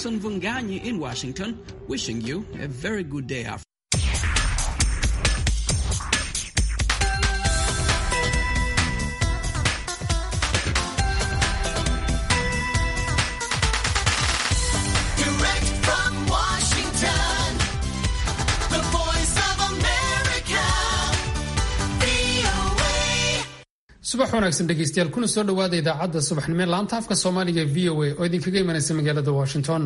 Jackson Vunganyi in Washington, wishing you a very good day after. Direct from Washington, the voice of America, VOA. subax wanaagsan dhegeystayaal kuna soo dhowaada idaacadda subaxnimo ee laanta afka soomaaliga v o a oo idinkaga imanaysa magaalada washington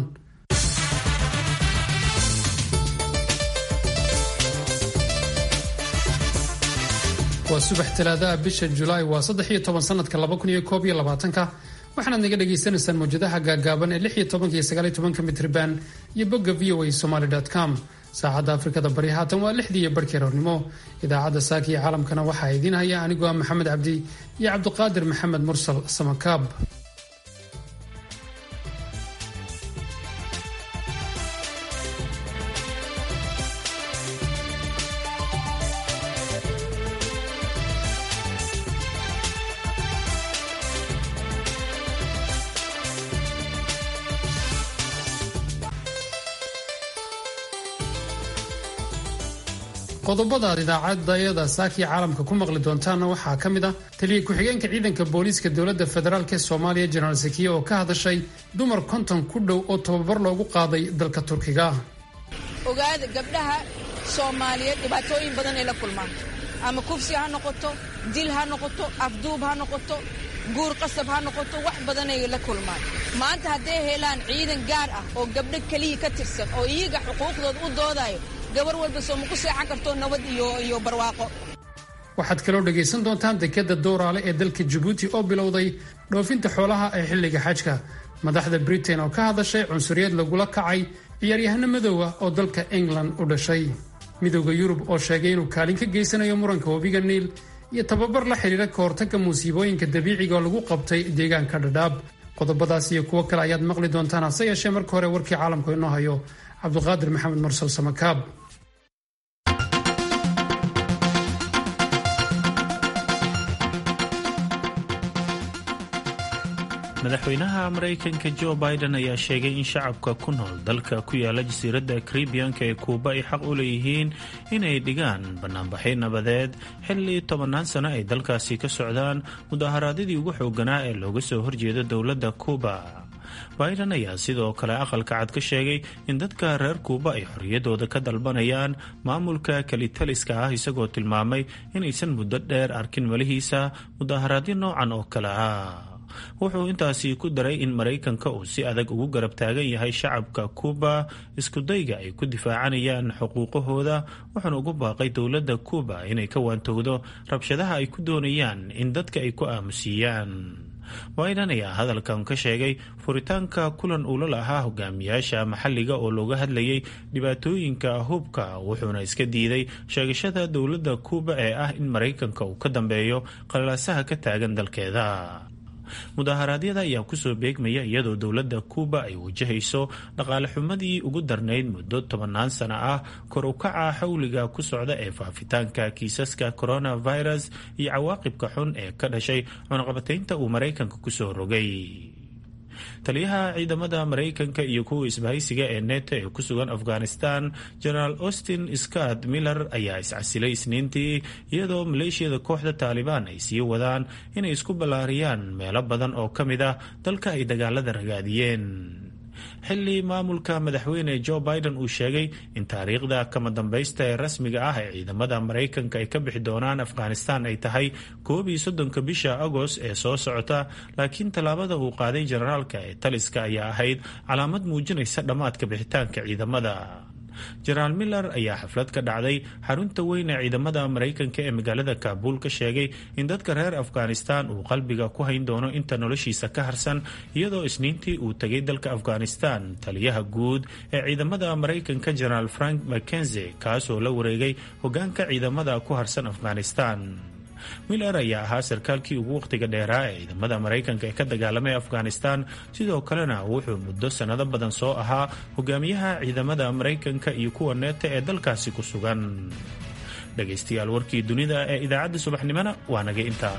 waa subax talaadaha bisha julaay waa saddex iyo toban sanadka laba kun iyo koob iyo labaatanka waxaanaad naga dhagaysanaysaan mawjadaha gaagaaban ee lix iyo tobanka iyo sagaal iyo tobanka mitriban iyo bogga v o a somaly com saacadda afrikada bari haatan waa lixdii iyo barhkii roornimo idaacadda saaka iyo caalamkana waxaa idiin haya anigoo ah maxamed cabdi iyo cabdiqaadir maxamed mursal samakaab qodobada aad idaacadayada saakiya caalamka ku maqli doontaanna waxaa ka mid ah taliya ku-xigeenka ciidanka booliiska dowladda federaalk ee soomaaliya jenaraal sakiye oo ka hadashay dumar konton ku dhow oo tababar loogu qaaday dalka turkiga ogaada gabdhaha soomaaliyeed dhibaatooyin badan ay la kulmaan ama kufsi ha noqoto dil ha noqoto afduub ha noqoto guur qasab ha noqoto wax badanay la kulmaan maanta hadday helaan ciidan gaar ah oo gabdho keliya ka tirsan oo iyaga xuquuqdooda u doodayo gabar walba soo ma ku seexan karto nabad iyo iyo barwaaqo waxaad kaloo dhagaysan doontaan dekadda dowraale ee dalka jabuuti oo bilowday dhoofinta xoolaha ee xilliga xajka madaxda britain oo ka hadashay cunsuriyad lagula kacay ciyaaryahano madoowa oo dalka england u dhashay midowda yurub oo sheegay inuu kaalin ka geysanayo muranka webiga niil iyo tababar la xidhiira ka hortagga musiibooyinka dabiiciga oo lagu qabtay deegaanka dhadhaab qodobadaas iyo kuwo kale ayaad maqli doontaan hase yeeshee marka hore warkii caalamku inoo hayo cabdiqaadir maxamed mursal samakaab madaxweynaha maraykanka jo biden ayaa sheegay in shacabka ku nool dalka ku yaala jasiiradda karibiyanka ee kuuba ay xaq u leeyihiin inay dhigaan banaanbaxyo nabadeed xilli tobannaan sano ay dalkaasi ka socdaan mudaharaadyadii ugu xooganaa ee looga soo horjeedo dowladda kuuba biden ayaa sidoo kale aqalka cad ka sheegay in dadka reer kuuba ay xorriyaddooda ka dalbanayaan maamulka kelitaliska ah isagoo tilmaamay inaysan muddo dheer arkin malihiisa mudaharaadyo noocan oo kale ah wuxuu intaasi ku daray in maraykanka uu si adag ugu garab taagan yahay shacabka kuuba iskudayga ay ku difaacanayaan xuquuqahooda wuxuuna ugu baaqay dowladda kuuba inay ka waantowdo rabshadaha ay ku doonayaan in dadka ay ku aamusiiyaan biden ayaa hadalkan ka sheegay furitaanka kulan uu la lahaa hogaamiyaasha maxalliga oo looga hadlayay dhibaatooyinka hubka wuxuuna iska diiday sheegashada dowladda kuuba ee ah in maraykanka uu ka dambeeyo qalalaasaha ka taagan dalkeeda mudaharaadyada ayaa kusoo beegmaya iyadoo dowladda kuuba ay wajahayso dhaqaale xumadii ugu darnayd muddo tobannaan sano ah kor u kaca xawliga ku socda ee faafitaanka kiisaska coronavirus iyo cawaaqibka xun ee ka dhashay cunaqabataynta uu maraykanka kusoo rogay taliyaha ciidamada maraykanka iyo kuwa isbahaysiga ee neto ee ku sugan afghanistan generaal austin scott miller ayaa iscasilay isniintii iyadoo maleeshiyada kooxda taalibaan ay sii wadaan inay isku ballaariyaan meelo badan oo ka mid ah dalka ay dagaalada ragaadiyeen xilli maamulka madaxweyne jo biden uu sheegay in taariikhda kama dambaysta ee rasmiga ah ee ciidamada maraykanka ay ka bixi doonaan afghanistan ay tahay koob iyo soddonka bisha agost ee soo socota laakiin tallaabada uu qaaday generaalka ee taliska ayaa ahayd calaamad muujinaysa dhammaadka bixitaanka ciidamada jenaraal miller ayaa xaflad ka dhacday xarunta weyn ee ciidamada maraykanka ee magaalada kaabuul ka sheegay in dadka reer afghanistan uu qalbiga ku hayn doono inta noloshiisa ka harsan iyadoo isniintii uu tegay dalka afghanistan taliyaha guud ee ciidamada maraykanka jenaraal frank mckenze kaasoo la wareegay hogaanka ciidamada ku harsan afghanistan miller ayaa ahaa sarkaalkii ugu wakhtiga dheeraa ee ciidamada maraykanka ee ka dagaalamay afghanistan sidoo kalena wuxuu muddo sannado badan soo ahaa hogaamiyaha ciidamada maraykanka iyo kuwa neeta ee dalkaasi ku sugan dhegaystayaal warkii dunida ee idaacadda subaxnimona waa naga intaa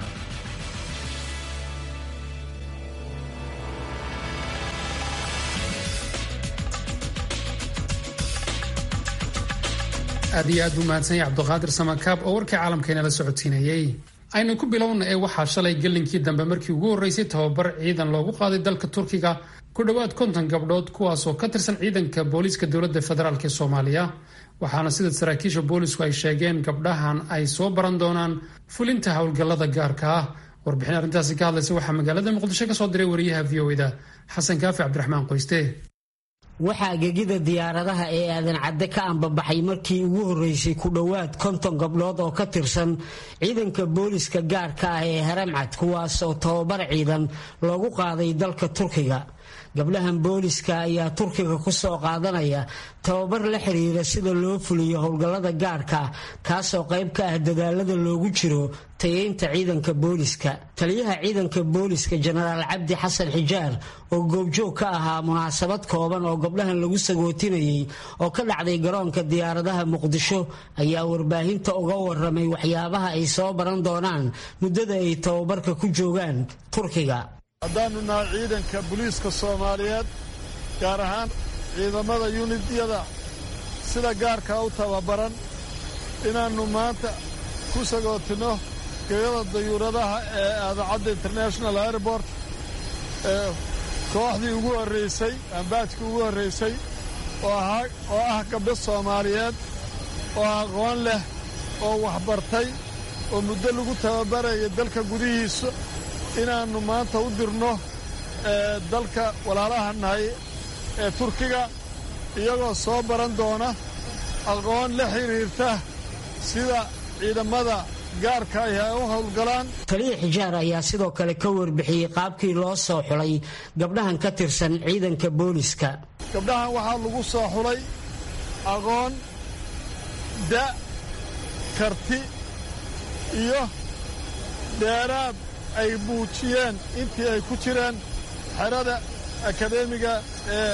aad iyo aad buu mahadsan yahay cabduqaadir samakaab oo warkii caalamkeena la socodsiinayey aynu ku bilowna ee waxaa shalay gelinkii dambe markii ugu horreysay tababar ciidan loogu qaaday dalka turkiga ku dhowaad konton gabdhood kuwaasoo ka tirsan ciidanka booliiska dowladda federaalk ee soomaaliya waxaana sida saraakiisha boolisku ay sheegeen gabdhahan ay soo baran doonaan fulinta howlgallada gaarka ah warbixin arrintaasi ka hadlaysa waxaa magaalada muqdisho ka soo diray wariyaha v o da xasan kaafi cabdiraxmaan qoyste waxaa gegida diyaaradaha ee aadan cadde ka ambabaxay markii ugu horreysay ku dhowaad konton gabdhood oo ka tirsan ciidanka booliska gaarka ah ee haramcad kuwaas oo tababar ciidan loogu qaaday dalka turkiga gabdhahan booliska ayaa turkiga ku soo qaadanaya tababar la xiriira sida loo fuliyo howlgallada gaarka ah kaasoo qayb ka ah dadaalada loogu jiro tayeynta ciidanka booliska taliyaha ciidanka booliska jenaraal cabdi xasan xijaar oo goobjoog ka ahaa munaasabad kooban oo gabdhahan lagu sagootinayay oo ka dhacday garoonka diyaaradaha muqdisho ayaa warbaahinta uga waramay waxyaabaha ay soo baran doonaan muddada ay tababarka ku joogaan turkiga haddaannu nahay ciidanka booliiska soomaaliyeed gaar ahaan ciidamada yunidyada sida gaarkaa u tababaran inaannu maanta ku sagootinno gegada dayuuradaha ee aadacadda international airport ee kooxdii ugu horraysay ambaajkii ugu horraysay oo ah gabdho soomaaliyeed oo aqoon leh oo waxbartay oo muddo lagu tababaraya dalka gudihiisa inaannu maanta u dirno dalka walaalaha nahay ee turkiga iyagoo soo baran doona aqoon la xidhiirta sida ciidamada gaarka ay ay u howlgalaan taliya xijaar ayaa sidoo kale ka warbixiyey qaabkii loo soo xulay gabdhahan ka tirsan ciidanka booliska gabdhahan waxaa lagu soo xulay aqoon da' karti iyo dheeraad ay muujiyeen intii ay ku jireen xerada akadeemiga ee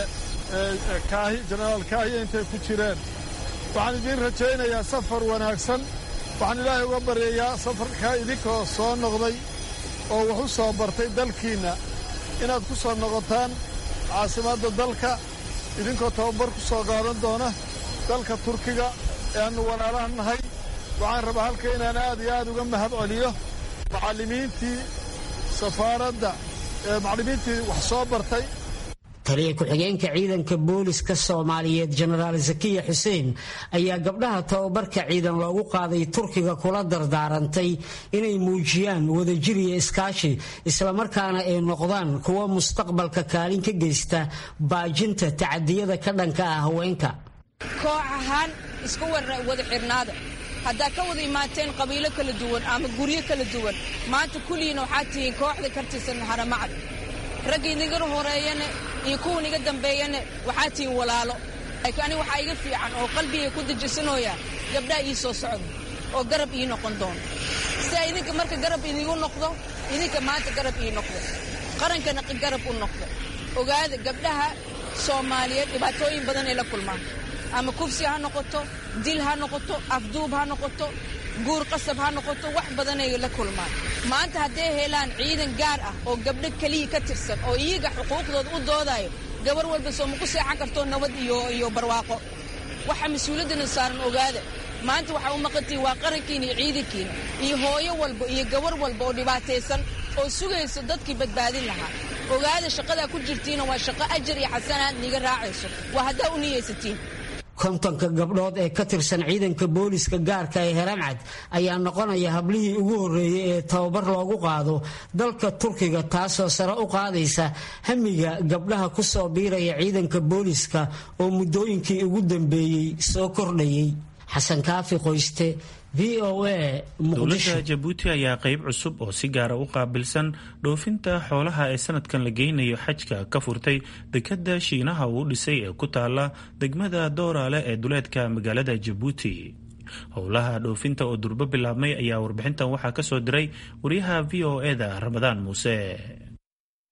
kaahi jenaraal kaahiya intay ku jireen waxaan idiin rajaynayaa safar wanaagsan waxaan ilaahay uga baryayaa safarkaa idinkoo soo noqday oo wax u soo bartay dalkiinna inaad ku soo noqotaan caasimadda dalka idinkoo tababar ku soo qaadan doona dalka turkiga ee aannu walaalaha nahay waxaan rabaa halka inaan aad iyo aad uga mahad celiyo macallimiintii safaaradda ee macallimiintii wax soo bartay taliya ku-xigeenka ciidanka booliska soomaaliyeed jenaraal zakiya xuseen ayaa gabdhaha tababarka ciidan loogu qaaday turkiga kula dardaarantay inay muujiyaan wadajir iyo iskaashi islamarkaana ay noqdaan kuwa mustaqbalka kaalin ka geysta baajinta tacadiyada ka dhanka ah haweenka koox ahaan isku wada xidhnaada haddaa ka wada imaateen qabiilo kala duwan ama guryo kala duwan maanta kulligiina waxaad tihiin kooxda ka tirsan haramacad ragga idiga horeeyane iyo kuwan iga dambeeyane waxaad tihiin walaalo laakiin aniga waxaa iga fiican oo qalbiga ku dejisanooya gabdhaha ii soo socda oo garab ii noqon doono si a idinka marka garab idigu noqdo idinka maanta garab ii noqdo qarankana garab u noqdo ogaada gabdhaha soomaaliyeed dhibaatooyin badan ay la kulmaan ama kufsi ha noqoto dil ha noqoto afduub ha noqoto guur qasab ha noqoto wax badanay la kulmaan maanta hadday helaan ciidan gaar ah oo gabdho keliya ka tirsan oo iyaga xuquuqdooda u doodayo gabar walba soo ma ku seexan karto nabad iyo iyo barwaaqo waxa mas-uuliyaddana saaran ogaada maanta waxaa u maqantihin waa qarankiina iyo ciidankiina iyo hooyo walba iyo gabar walba oo dhibaataysan oo sugayso dadkii badbaadin lahaa ogaada shaqadaa ku jirtiina waa shaqo ajar iyo xasanaad niiga raacayso waa haddaa u niyaysatiin kontonka gabdhood ee ka tirsan ciidanka booliska gaarka ee haramcad ayaa noqonaya hablihii ugu horreeyey ee tababar loogu qaado dalka turkiga taasoo sare u qaadaysa hamiga gabdhaha ku soo biiraya ciidanka booliska oo muddooyinkii ugu dambeeyey soo kordhayay xasan kaafi qoyste v o a dowladda jabuuti ayaa qeyb cusub oo si gaara u qaabilsan dhoofinta xoolaha ee sanadkan la geynayo xajka ka furtay dekadda shiinaha uu dhisay ee ku taala degmada dooraale ee duleedka magaalada jabuuti howlaha dhoofinta oo durbo bilaabmay ayaa warbixintan waxaa ka soo diray wariyaha v o e da ramadaan muuse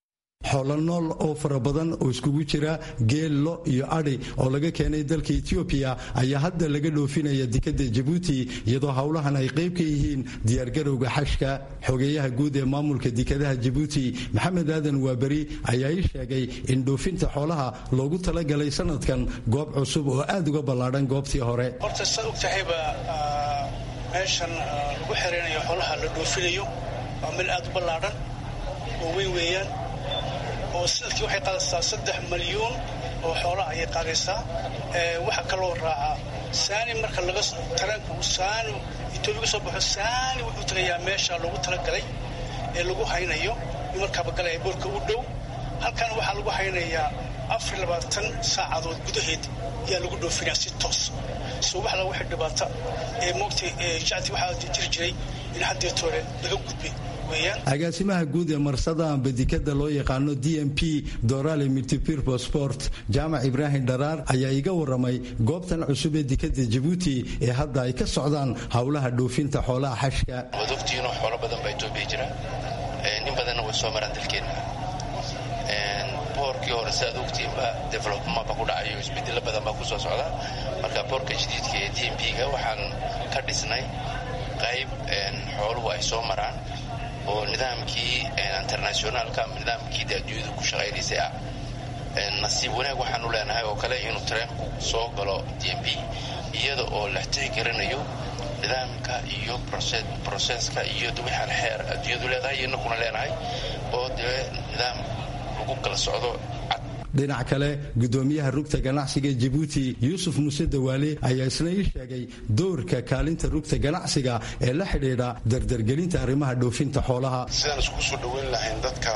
xoolo nool oo fara badan oo iskugu jira geel lo iyo adhi oo laga keenay dalka etoobiya ayaa hadda laga dhoofinaya dekada jabuuti iyadoo howlahan ay qayb ka yihiin diyaargarowga xashka xogeeyaha guud ee maamulka dekadaha jabuuti maxamed aadan waaberi ayaa ii sheegay in dhoofinta xoolaha loogu talagalay sanadkan goob cusub oo aad uga ballaadhan goobtii hore horta saad og tahayba meeshan lagu xeraynayo xoolaha la dhoofinayo waa meel aad u ballaadhan oo weyn weeyaan oo sanadkii waxay qaadaysaa saddex malyuun oo xoolaha ayay qaadaysaa waxaa kaloo raacaa saani marka laga tareenku saani etoobiya ka soo baxo saani wuxuu tagayaa meesha loogu talagalay ee lagu haynayo markaaba galaya boorka u dhow halkan waxaa lagu haynayaa afar labaatan saacadood gudaheed ayaa lagu dhoofinaya si toos so wax la wixii dhibaata ee moogtay jacdi waxaa jiri jiray in haddeetoole laga gudbay agaasimaha guud ee marsada amba dikada loo yaqaano d m p dorale multipurpo sport jaamac ibraahim dharaar ayaa iga waramay goobtan cusub ee dikada jabuuti ee hadda ay ka socdaan howlaha dhoofinta xoolaha xashka waad ogtihiinoo xoolo badan baa etoobiya jira nin badanna way soo maraan dalkeenna boorkii hore si aad ogtihiinba developmentba ku dhacayo isbedelo badan baa ku soo socda marka boorka jadiidka ee d m p-ga waxaan ka dhisnay qayb xooluhu ay soo maraan oo nidaamkii internationaalka ama nidaamkii de adduunyadu ku shaqaynaysay ah nasiib wanaag waxaanu leenahay oo kale inuu tareenku soo galo d m b iyada oo la tixgelinayo nidaamka iyo broseska iyo wixaan xeer adduunyadu leedahay iyo inakuna leenahay oo dee nidaam lagu kala socdo dhinac kale gudoomiyaha rugta ganacsiga jabuuti yuusuf muuse dawaale ayaa isna ii sheegay doorka kaalinta rugta ganacsiga ee la xidhiidha dardargelinta arrimaha dhoofinta xoolaha sidaan isku soo dhoweyn lahayn dadka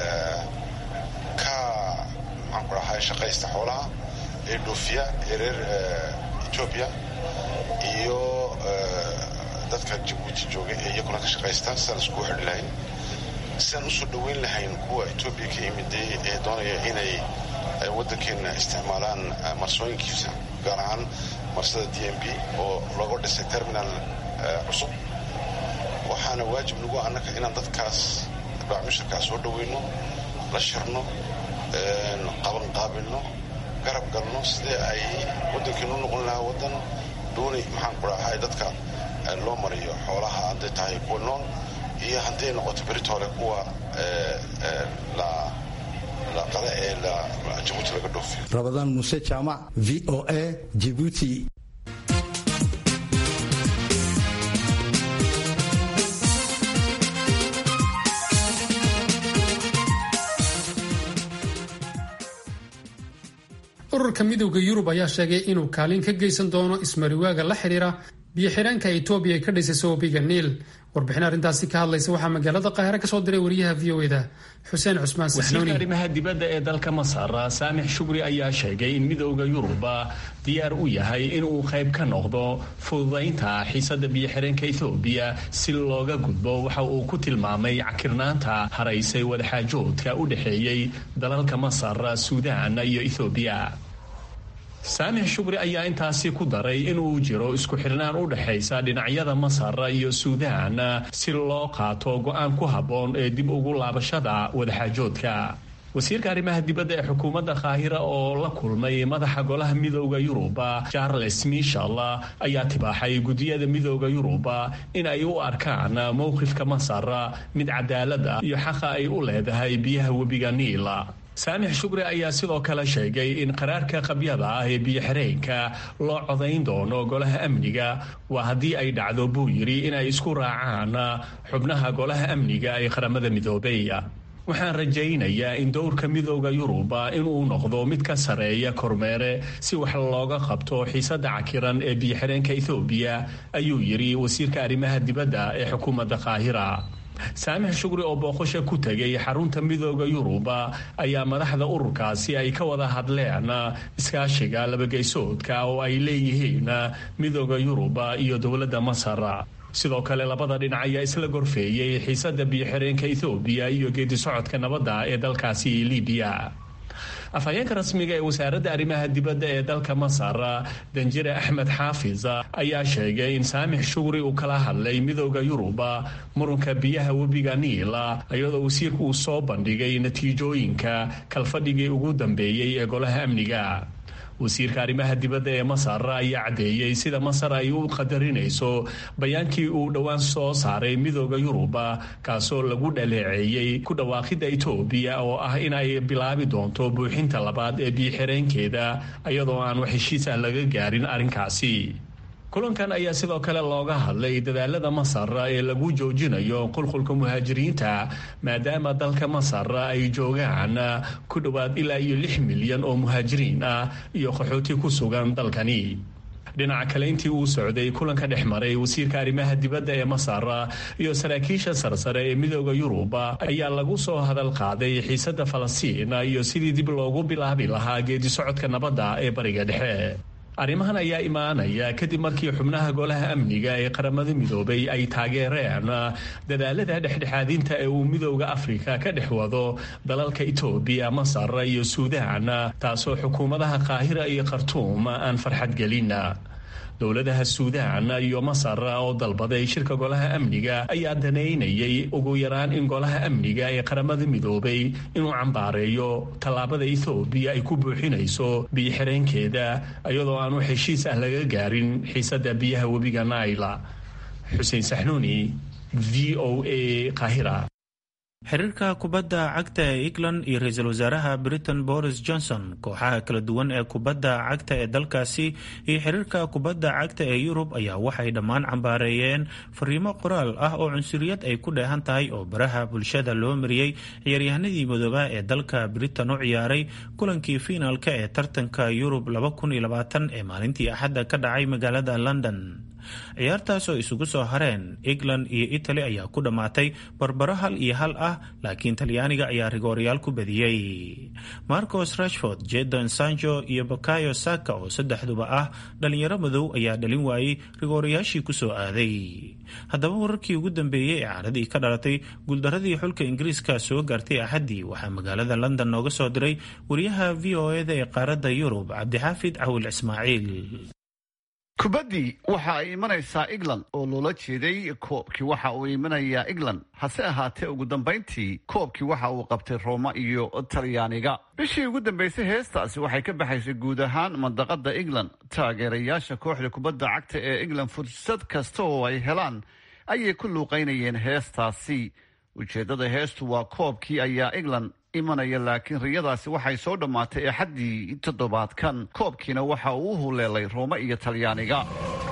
ka maxaanku dhahay shaqaysta xoolaha ee dhoofiya ee reer etoobiya iyo dadka jabuuti jooga ee iyaguna ka shaqaysta sidaan iskugu xidhi lahayn sidaan usoo dhoweyn lahayn kuwa etoobiya ka yimiday ee doonaya inay waddankeenna isticmaalaan marsooyinkiisa gaar ahaan marsada d m b oo looga dhisay terminal cusub waxaana waajib nagu annaka inaan dadkaas baacmushirkaa soo dhoweyno la shirno qabanqaabilno garab galno sidee ay waddankeenu noqon lahaa waddan doonay maxaan ku dhahay dadka loo mariyo xoolaha hadday tahay kuwa nool iyo hadday noqoto beritoole kuwa laqale ee jabuuti laga dhoofiyo rabadaan muuse jaamac v o a jibuuti ururka midowda yurub ayaa sheegay inuu kaalin ka geysan doono ismariwaaga la xidhiira biyo-xidhaanka etoobiya ay ka dhisayso webiga niil warbixin arrintaasi ka hadlaysa waxaa magaalada qaahire ka soo diray wariyaha v o eda xuseen cusmaan wasiirka arrimaha dibadda ee dalka masar saamix shugri ayaa sheegay in midowda yuruba diyaar u yahay inuu qayb ka noqdo fududaynta xiisada biyo-xidheenka ethoobiya si looga gudbo waxa uu ku tilmaamay cakirnaanta haraysay wadaxaajoodka u dhexeeyey dalalka masar suudaan iyo ethoobiya saamix shugri ayaa intaasi ku daray inuu jiro isku xirnaan u dhexaysa dhinacyada masar iyo suudaan si loo qaato go-aan ku habboon ee dib ugu laabashada wadaxaajoodka wasiirka arrimaha dibadda ee xukuumadda qaahira oo la kulmay madaxa golaha midooda yuruba charles michel ayaa tibaaxay guddiyada midooda yuruba in ay u arkaan mowqifka masar mid cadaalad ah iyo xaqa ay u leedahay biyaha webiga niila saamix shugri ayaa sidoo kale sheegay in qaraarka qabyada ah ee biyo-xireenka loo codayn doono golaha amniga waa haddii ay dhacdo buu yidhi inay isku raacaan xubnaha golaha amniga ee qaramada midoobey waxaan rajaynayaa in dowrka midooda yuruba inuu noqdo mid ka sareeya kormeere si wax looga qabto xiisada cakiran ee biyo-xireenka ethoobiya ayuu yidhi wasiirka arrimaha dibadda ee xukuumadda qaahira saamix shugri oo booqosha ku tegay xarunta midooda yuruba ayaa madaxda ururkaasi ay ka wada hadleen iskaashiga labageysoodka oo ay leeyihiin midooda yuruba iyo dowladda masar sidoo kale labada dhinac ayaa isla gorfeeyey xiisada biyo-xireenka ethoobiya iyo geedi socodka nabadda ee dalkaasi libiya afhayeenka rasmiga ee wasaaradda arrimaha dibadda ee dalka masar danjire axmed xaafis ayaa sheegay in saamix shugri uu kala hadlay midooda yuruba murunka biyaha webiga niila iyadoo wasiirku uu soo bandhigay natiijooyinka kalfadhigii ugu dambeeyey ee golaha amniga wasiirka arrimaha dibadda ee masar ayaa caddeeyey sida masar ay u qadarinayso bayaankii uu dhowaan soo saaray midooda yuruba kaasoo lagu dhaleeceeyey ku dhawaaqidda itoobiya oo ah in ay bilaabi doonto buuxinta labaad ee biyo-xireenkeeda iyadoo aan wax heshiis ah laga gaarin arrinkaasi kulankan ayaa sidoo kale looga hadlay dadaalada masar ee lagu joojinayo qulqulka muhaajiriinta maadaama dalka masar ay joogaan ku dhowaad ilaa iyo lix milyan oo muhaajiriin ah iyo qaxooti ku sugan dalkani dhinaca kale intii uu socday kulanka dhex maray wasiirka arrimaha dibadda ee masar iyo saraakiisha sarsare ee midooda yurub ayaa lagu soo hadal qaaday xiisadda falastiin iyo sidii dib loogu bilaabi lahaa geedi socodka nabadda ee bariga dhexe arrimahan ayaa imaanaya kadib markii xubnaha golaha amniga ee qaramada midoobay ay taageereen dadaalada dhexdhexaadinta ee uu midooda afrika ka dhex wado dalalka itoobiya masar iyo suudaan taasoo xukuumadaha qaahira iyo khartuum aan farxad gelin dowladaha suudaan iyo masar oo dalbaday shirka golaha amniga ayaa danaynayay ugu yaraan in golaha amniga ee qaramada midoobay inuu cambaareeyo tallaabada ethoobiya ay ku buuxinayso biyo-xireenkeeda iyadoo aanu heshiis ah laga gaarin xiisadda biyaha webiga naila xuseen saxnuuni v o a qaahira xiriirka kubadda cagta ee england iyo ra-iisul wasaaraha britain boris johnson kooxaha kala duwan ee kubadda cagta ee dalkaasi iyo xiriirka kubadda cagta ee yurub ayaa waxay dhammaan cambaareeyeen fariimo qoraal ah oo cunsuriyad ay ku dheehan tahay oo baraha bulshada loo mariyey ciyaaryahanadii madoobaha ee dalka britain u ciyaaray kulankii fiinaalka ee tartanka yurub ee maalintii axadda ka dhacay magaalada london ciyaartaas oo isugu soo hareen england iyo italy ayaa ku dhammaatay barbaro hal iyo hal ah laakiin talyaaniga ayaa rigooryaal ku badiyey marcos rashford jedon sancho iyo bakayo saka oo saddexduba ah dhalinyaro madow ayaa dhalin waayey rigoorayaashii kusoo aaday haddaba wararkii ugu dambeeyey ee caaradii ka dhalatay guuldaradii xulka ingiriiska soo gaartay axaddii waxaa magaalada london nooga soo diray wariyaha v o eda ee qaaradda yurub cabdixaafid cawil ismaaciil kubaddii waxa ay imanaysaa england oo loola jeeday koobkii waxa uu imanayaa england hase ahaatee ugu dambayntii koobkii waxa uu qabtay rooma iyo talyaaniga bishii ugu dambaysay heestaasi waxay ka baxaysay guud ahaan mandaqada england taageerayaasha kooxda kubadda cagta ee england fursad kasta oo ay helaan ayay ku luuqaynayeen heestaasi ujeeddada heestu waa koobkii ayaa england imanaya laakiin riyadaasi waxay soo dhammaatay axaddii toddobaadkan koobkiina waxa uu u huleelay roome iyo talyaaniga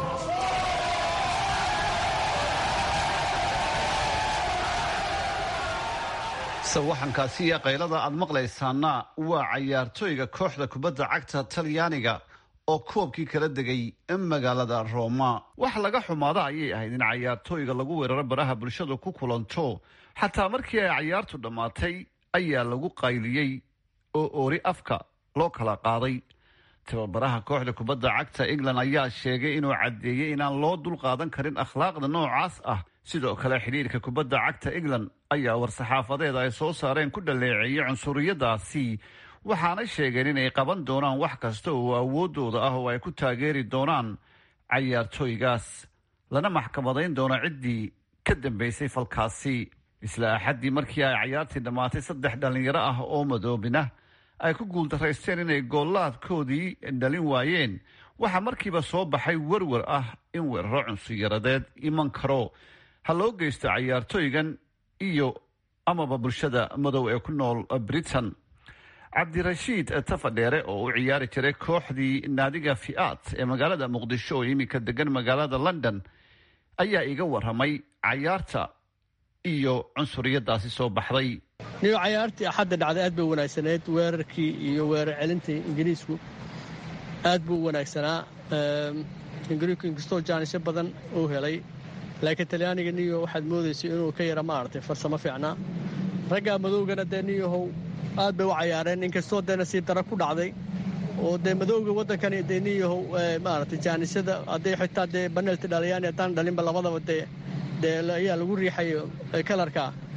sawaxankaasi iyo qaylada aad maqlaysaana waa cayaartooyga kooxda kubadda cagta talyaaniga oo koobkii kala degay magaalada rooma wax laga xumaada ayay ahayd in cayaartooyga lagu weeraro baraha bulshadu ku kulanto xataa markii ay cayaartu dhammaatay ayaa lagu qayliyey oo oori afka loo kala qaaday tababaraha kooxda kubadda cagta england ayaa sheegay inuu caddeeyey inaan loo dulqaadan karin akhlaaqda noocaas ah sidoo kale xidhiirka kubadda cagta england ayaa war-saxaafadeeda ay soo saareen ku dhaleeceeyey cunsuriyadaasi waxaana sheegeen inay qaban doonaan wax kasta oo awoodooda ah oo ay ku taageeri doonaan cayaartooygaas lana maxkamadayn doono ciddii ka dambaysay falkaasi isla axaddii markii ay cayaartii dhammaatay saddex dhallinyaro ah oo madoobina ay ku guuldaraysteen inay goollaadkoodii dhalin waayeen waxaa markiiba soo baxay werwer ah in weeraro cunsuyaradeed iman karo ha loo geysto cayaartooygan iyo amaba bulshada madow ee ku nool britain cabdirashiid tafadheere oo u ciyaari jiray kooxdii naadiga fi'aat ee magaalada muqdisho oo iminka degan magaalada london ayaa iga waramay cayaarta iyo cunsuriyadaasi soo baxday niyo cayaartii axadda dhacday aad bay wanaagsaneyd weerarkii iyo weerar celintii ingiriisku aad buu u wanaagsanaa ingiriisku inkastoo jaanisyo badan uu helay laakiin talyaaniga niyo waxaad moodaysay inuu ka yara maaragtay farsamo fiicnaa raggaa madowgana dee niyahow aad bay u cayaareen inkastoo dee nasiib dara ku dhacday oo dee madowga waddankani dee niyahow maaragtay jaanisyada hadday xitaa dee baneelti dhaliyaani haddaan dhalinba labadaba dee dee ayaa lagu riixayo kalarka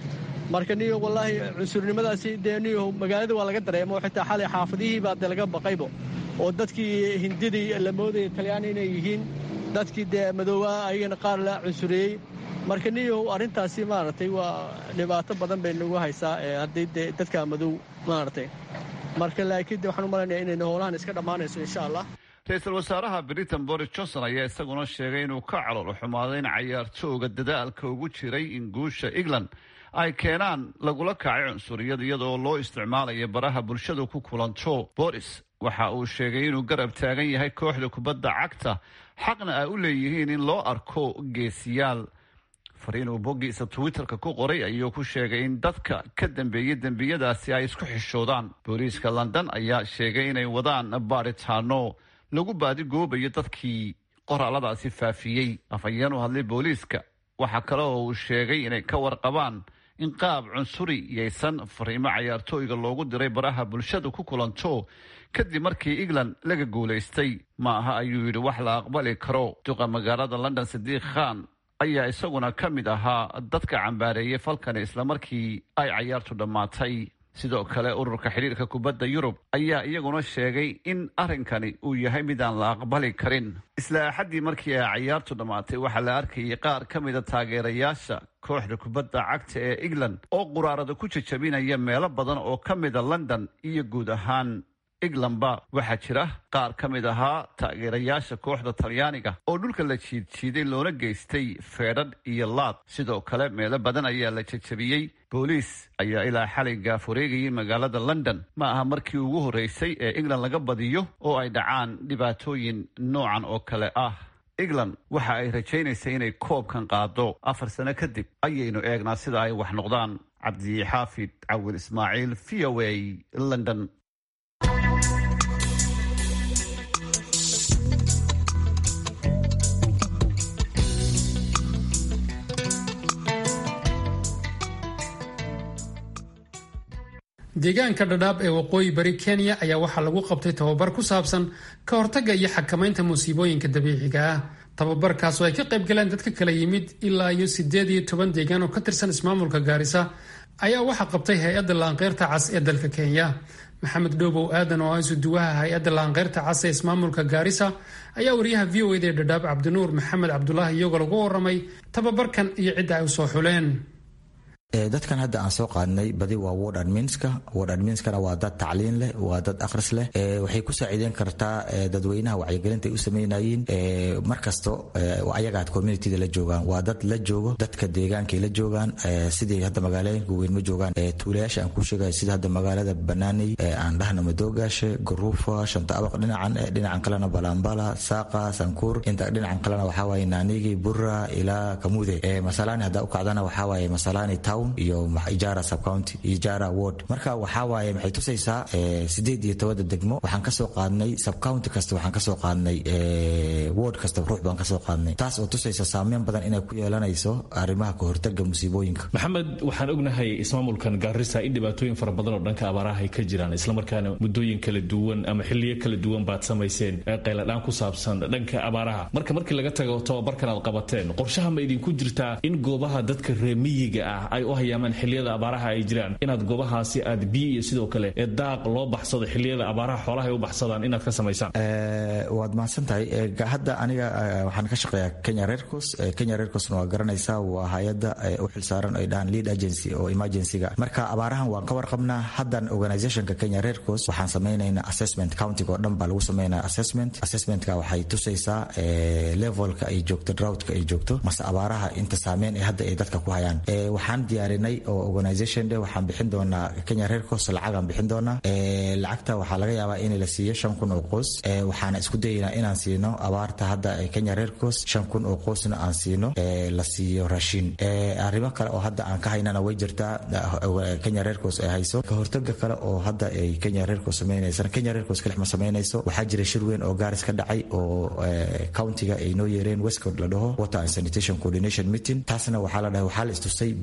marka niyo wallaahi cunsurnimadaasi dee niyo magaalada waa laga dareemo xitaa xalay xaafadihii baa dee laga baqaybo oo dadkii hindidii la moodaya talyaani inay yihiin dadkii dee madooba ayagana qaar la cunsureeyey marka niyo arrintaasi maaragtay waa dhibaato badan bay nagu haysaa haddii dee dadka madow maaragtay marka laakiin de waxaan u malaynaya inayna howlahan iska dhammaanayso insha allah ra-iisul wasaaraha britain boris johnson ayaa isaguna sheegay inuu ka calool xumaaday in cayaartooga dadaalka ugu jiray in guusha england ay keenaan lagula kacay cunsuriyad iyadoo loo isticmaalayo baraha bulshadu ku kulanto boris waxa uu sheegay inuu garab taagan yahay kooxda kubadda cagta xaqna ay u leeyihiin in loo arko geesiyaal fariin uu boggiisa twitterka ku qoray ayuu ku sheegay in dadka ka dambeeyey dembiyadaasi ay isku xishoodaan booliiska london ayaa sheegay inay wadaan baaritaano lagu baadigoobayo dadkii qoraaladaasi faafiyey afhayeen u hadlay booliiska waxaa kale oo uu sheegay inay ka warqabaan in qaab cunsuri yaysan fariimo cayaartooyga loogu diray baraha bulshadu ku kulanto kadib markii england laga guulaystay ma aha ayuu yidhi wax la aqbali karo duqa magaalada london sadiiq khan ayaa isaguna ka mid ahaa dadka cambaareeyay falkani islamarkii ay cayaartu dhammaatay sidoo kale ururka xidhiirka kubadda yurub ayaa iyaguna sheegay in arrinkani uu yahay mid aan la aqbali karin isla axaddii markii ay cayaartu dhammaatay waxaa la arkayay qaar ka mida taageerayaasha kooxda kubadda cagta ee england oo quraarada ku jajabinaya meelo badan oo ka mida london iyo guud ahaan englandba waxaa jira qaar ka mid ahaa taageerayaasha kooxda talyaaniga oo dhulka la jiidjiiday loona geystay feedhadh iyo laad sidoo kale meelo badan ayaa la jajabiyey booliis ayaa ilaa xalay gaafureegayay magaalada london ma aha markii ugu horreysay ee england laga badiyo oo ay dhacaan dhibaatooyin noocan oo kale ah england waxa ay rajaynaysay inay koobkan qaado afar sano kadib ayaynu eegnaa sida ay wax noqdaan cabdixaafid cawil ismaaciil v o a london deegaanka dhadhaab ee waqooyi bari kenya ayaa waxaa lagu qabtay tababar ku saabsan ka hortagga iyo xakamaynta musiibooyinka dabiiciga ah tababarkaas oo ay ka qayb galeen dadka kala yimid ilaa iyo sideed iyo toban deegaan oo ka tirsan ismaamulka gaarisa ayaa waxaa qabtay hay-adda laanqeyrta cas ee dalka kenya maxamed dhoobow aadan oo ah isuduwaha hay-adda laanqeyrta cas ee ismaamulka gaarisa ayaa wariyaha v o eda ee dhadhaab cabdinuur maxamed cabdulaahi iyagoo lagu waramay tababarkan iyo cidda ay usoo xuleen dadkan hadda aan soo qaadnay badi waa word adminska word adminskana waa dad tacliin leh waa dad akhris leh waxay ku saaciideyn kartaa dadweynaha wacyigelinta ay u sameynayeen markasto ayagaad communityda la joogaan waa dad la joogo dadka deegaankay la joogaan sidii hadda magaalooyinka weyn ma joogaan tuulayaasha aan ku sheegayo sida hadda magaalada banaaney aan dhahna madoogaashe garuufa shanta abaq dhinacan dhinacan kalena balambala saaqa sankuur inta dhinacan kalena waxaa waaye naanigi bura ilaa kamude masalaani haddaa u kacdana waxaa waaye masalaani town iyo ijaara subcounty ijaara ward marka waxaa waaye maxay tusaysaa sideed iyo tobada degmo waxaan kasoo qaadnay subcounty kasta waxaan kasoo qaadnay ward kasta ruux baan kasoo qaadnay taas oo tusaysa saameyn badan inay ku yeelanayso arrimaha kahortaga musiibooyinka maxamed waxaan ognahay ismaamulkan gaarisa in dhibaatooyin fara badan oo dhanka abaaraha ay ka jiraan islamarkaana muddooyin kala duwan ama xiliyo kala duwan baad samayseen qayladhaan ku saabsan dhanka abaaraha marka markii laga tago tababarkan aad qabateen qorshaha ma idinku jirtaa in goobaha dadka reemiyiga ah ay u hayaamaan xiliyada abaaraha ay jiraan inaad goobahaasi aad biyo iyo sidoo kale ee daaq loo baxsado xiliyada abaaraha xoolaha ay u baxsadaan inaad ka samaysaan waad mahadsan tahay hadda aniga waxaan ka shaqeeyaa kenya redcos kenya redcosna waa garanaysaa waa hay-adda u xilsaaran ay dhahaan lead agency oo emergencyga marka abaarahan waan ka warqabnaa haddan organizationka kenya redcos waxaan samaynaynaa assessment countiga oo dhan baa lagu samaynaya assessment assessmentka waxay tusaysaa levelka ay joogto droughtka ay joogto mase abaaraha inta saameyn ee hadda ay dadka ku hayaan waxaan diyaarinay oo organization de waxaan bixin doonaa kenya redcos lacagaan bixin doonaa lacagta waxaa laga yaabaa in la siiyo shan kun oo qoys waxaana isku dayaynaa inaan siino abaarta hadda kenya redcos shan kun oo qoysna aan siino la siiyo raashin arrimo kale oo hadda aan ka haynana way jirtaa kenya redcos ay hayso kahortaga kale oo hadda ay kenya redcos sameynaysan kenya redcos kalix ma samaynayso waxaa jira shir weyn oo gaaris ka dhacay oo countiga ay noo yeereen westcod la dhaho water and sanitation coordination meeting taasna waxaa la dhahay waxaa la istusay biyaha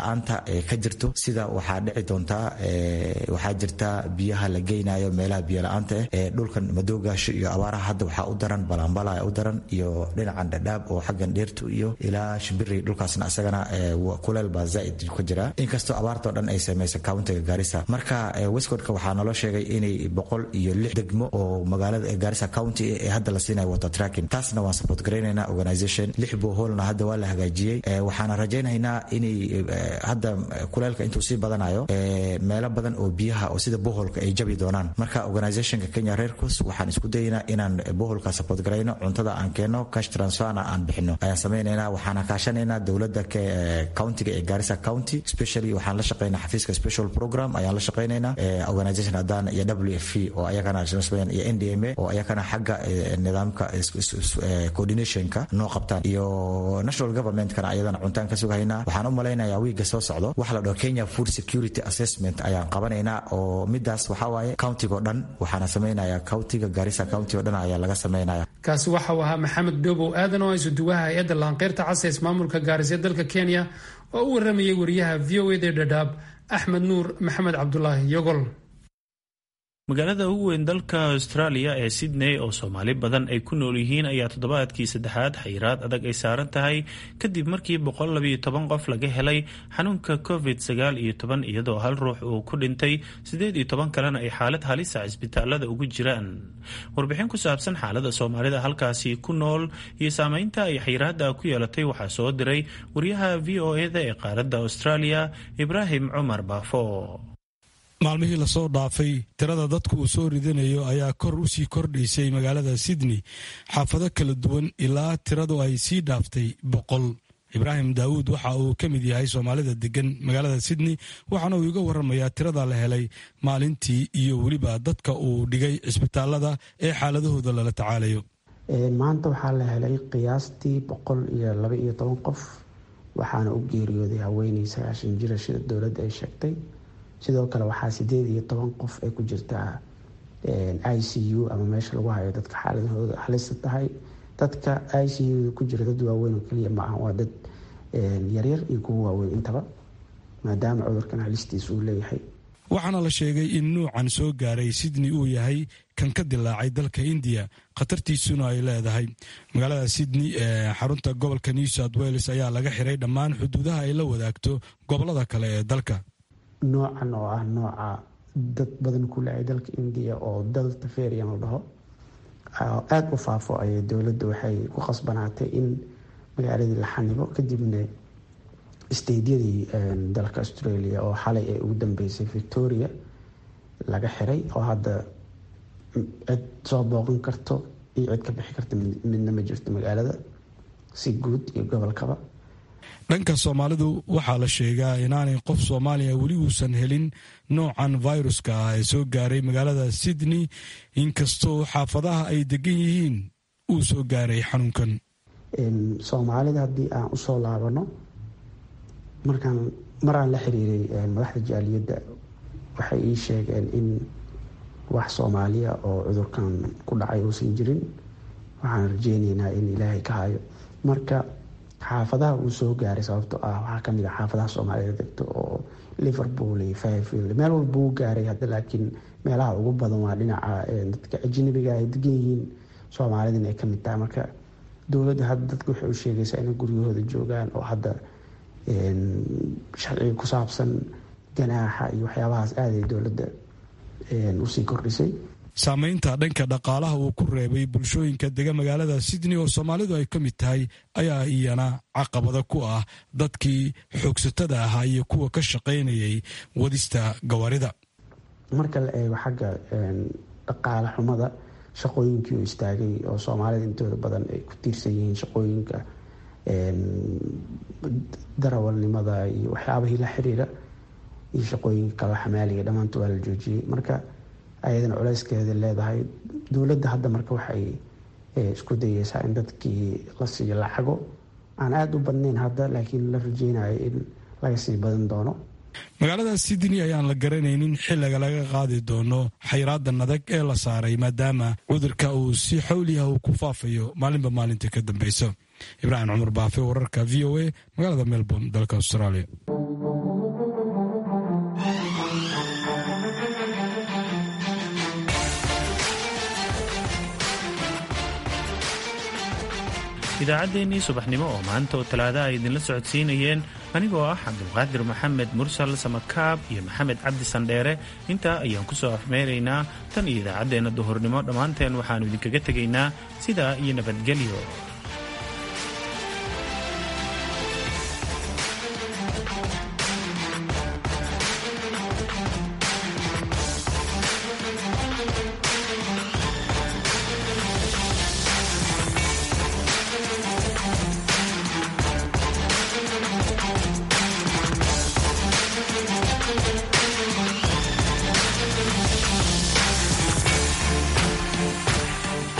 la-aanta ka jirto sida waxaa dhici doontaa waxaa jirta biyaha la geynayo meelaha biyo la-aanta ah dhulkan madoogaasho iyo abaaraha hadda waxaa u daran balanbala u daran iyo dhinacan dhadhaab oo xaggan dheertu iyo ilaa shimbiri dhulkaasna isagana kuleel baa zaaid ka jira inkastoo abaartao dhan ay sameysay countiga gaarisa marka westcodka waxaa naloo sheegay inay boqol iyo lix degmo oo magaalada gaarisa county ee hadda la siinayo water tracking taasna waan support garaynaynaa organization lix boholna hadda waa la hagaajiyey waxaana rajaynaynaa inay hadda kuleelka intuu sii badanayo meelo badan oo biyaha oo sida boholka ay jabi doonaan marka organizationka kenya reercos waxaan isku dayaynaa inaan boholka support garayno cuntada aan keenno cash transferna aan bixino ayaan samaynaynaa waxaana kaashanaynaa dowladda countiga ee gaarisa county specially waxaan la shaqaynaa xafiiska special program ayaan la shaqaynaynaa organization haddaan iyo w f oo ayagana iyo n d m a oo ayagana xagga nidaamka coordinationka noo qabtaan iyo national governmentkana ayadana cuntaan ka sugahaynaa waxaan u malaynayaa wiiga soo socdo waxa la dhaho kenya food security assessment ayaan qabanaynaa oo midaas waxaa waaye countigo dhan waxaana samaynayaa countiga gaarisa county o dhan ayaa laga samaynaya kaasi waxa uu ahaa maxamed doobow aadan oo isuduwaha hay-adda laanqeyrta caseys maamulka gaarisa dalka kenya oo u waramayay wariyaha v o ed ee dhadhaab axmed nuur maxamed cabdulaahi yogol magaalada ugu weyn dalka australia ee sydney oo soomaali badan ay ku nool yihiin ayaa toddobaadkii saddexaad xayiraad adag ay saaran tahay kadib markii boqol labayo toban qof laga helay xanuunka covid sagaal iyo toban iyadoo hal ruux uu ku dhintay siddeed iyo toban kalena ay xaalad halisa cisbitaalada ugu jiraan warbixin ku saabsan xaalada soomaalida halkaasi ku nool iyo saameynta ay xayiraadda ku yeelatay waxaa soo diray wariyaha v o eda ee qaaradda australia ibraahim cumar baafo maalmihii lasoo dhaafay tirada dadku uu soo ridanayo ayaa kor u sii kordhaysay magaalada sydney xaafado kala duwan ilaa tiradu ay sii dhaaftay boqol ibraahim daawuud waxa uu ka mid yahay soomaalida degan magaalada sydney waxaana uu iga waramayaa tirada la helay maalintii iyo weliba dadka uu dhigay cisbitaalada ee xaaladahooda lala tacaalayo maanta waxaa la helay qiyaastii boqol iyo laba iyo toban qof waxaana u geeriyooday haweeney sagaashan jira sida dowladda ay sheegtay sidoo kale waxaa sideed iyo toban qof ay ku jirtaa i c u ama meesha lagu hayo dadka xaaladahooda halista tahay dadka i c u ku jira dad waaweyn oo keliya ma aha waa dad yaryar iyo kuwa waaweyn intaba maadaama cudurkan halistiisa uu leeyahay waxaana la sheegay in nuucan soo gaaray sydney uu yahay kan ka dilaacay dalka indiya khatartiisuna ay leedahay magaalada sydney ee xarunta gobolka new south wales ayaa laga xiray dhammaan xuduudaha ay la wadaagto gobolada kale ee dalka noocan oo ah nooca dad badan ku leehay dalka indiya oo delta ferian la dhaho aada u faafo ayay dowladda waxay ku khasbanaatay in magaaladii la xanibo kadibna steydyadii dalka australia oo xalay ay ugu dambeysay victoria laga xiray oo hadda cid soo booqan karto iyo cid ka bixi karta midna ma jirto magaalada si guud iyo gobolkaba dhanka soomaalidu waxaa la sheegaa inaanay qof soomaaliya weli uusan helin noocan viruska ah ee soo gaaray magaalada sydney inkastoo xaafadaha ay degan yihiin uu soo gaaray xanuunkan soomaalida haddii aan usoo laabano markaan maraan la xiriiray madaxda jaaliyadda waxay ii sheegeen in wax soomaaliya oo cudurkan ku dhacay uusan jirin waxaan rajeyneynaa in ilaahay ka hayo marka xaafadaha uu soo gaaray sababto ah waxaa kamid a xaafadaha soomaalida degto oo liverpool iyo fairfield meel walba uu gaaray hadda laakiin meelaha ugu badan waa dhinaca dadka ajnabiga ay degan yihiin soomaalidana ay kamid tahay marka dowladda hadda dadka waxay u sheegaysaa inay guryahooda joogaan oo hadda sharciga ku saabsan ganaaxa iyo waxyaabahaas aaday dowladda usii kordhisay saameynta dhanka dhaqaalaha uu ku reebay bulshooyinka dega magaalada sydney oo soomaalidu ay ka mid tahay ayaa iyana caqabada ku ah dadkii xoogsatada ahaa iyo kuwa ka shaqaynayay wadista gawaarida marka la eego xagga dhaqaale xumada shaqooyinkii oo istaagay oo soomaalida intooda badan ay ku tiirsan yihiin shaqooyinka darawalnimada iyo waxyaabahii la xiriira iyo shaqooyinka kale xamaaliga dhammaanta waa la joojiyey marka ayadana culeyskeeda leedahay dowladda hadda marka waxay isku dayeysaa in dadkii la siiyo lacago aan aada u badnayn hadda laakiin la rajeynayo in laga sii badan doono magaalada sydney ayaan la garanaynin xilliga laga qaadi doono xayraadan adag ee la saaray maadaama cudurka uu si xawliah uu ku faafayo maalinba maalinta ka dambeyso ibraahim cumar baafe wararka v o a magaalada melbourne dalka australia idaacaddeenii subaxnimo oo maanta oo talaada ay idinla socodsiinayeen anigoo ah cabdulqaadir maxamed mursal samakaab iyo maxamed cabdi sandheere intaa ayaan ku soo afmeeraynaa tan iyo idaacaddeenna duhurnimo dhammaanteen waxaannu idinkaga tegaynaa sidaa iyo nabadgelyo